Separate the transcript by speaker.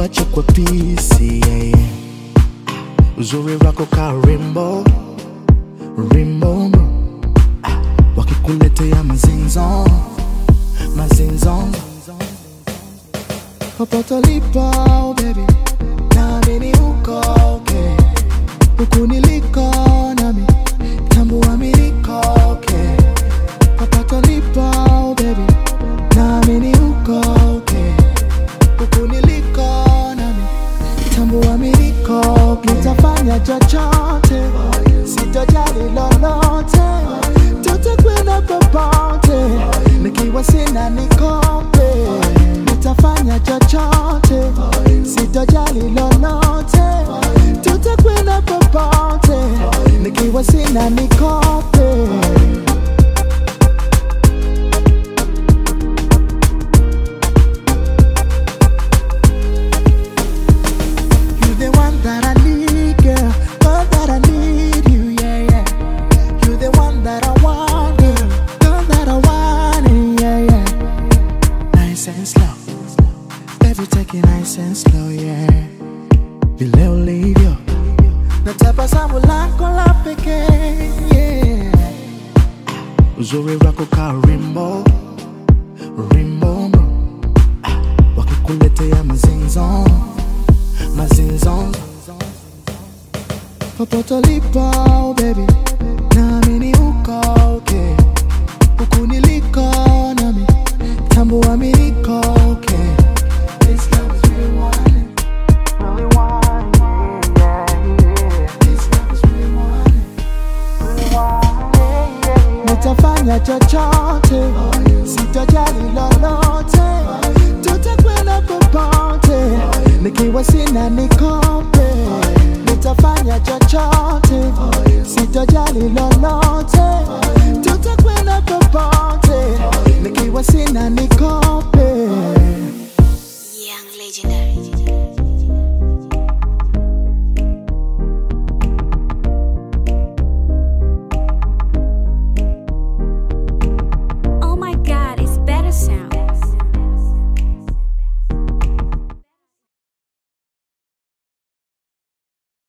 Speaker 1: kuacha kwa pisi yeah, yeah. Uzuri wako ka rimbo rimbo ah, wakikuletea mazinzo mazinzo popote ulipo baby naamini uko okay huku niliko nami tambua mi niko okay popote ulipo baby naamini uko okay huku niliko nami tambua mi niko okay. nitafanya chochote sitojali lolote tutakwenda popote nikiwa sina nikope nitafanya chochote sitojali lolote tutakwenda popote nikiwa sina nikope You the one that I need, girl. Girl that I need you, yeah, yeah. You the one that I want, girl. Girl that I want, it, yeah, yeah. Nice and slow. Baby, take it nice and slow, yeah. Vile ulivyo na tabasamu lako la pekee, yeah. Uzuri wako ka rimbo rimbo, ah, wakikuletea mazinzo mazinzo popote ulipo baby naamini uko okay huku niliko nami tambua mi niko okay This love is really wanting, really wanting, yeah, yeah. This love is really wanting, really wanting, yeah, yeah. Nitafanya chochote sitojali lolote tutakwenda popote nikiwa sina nikope nitafanya chochote sitojali lolote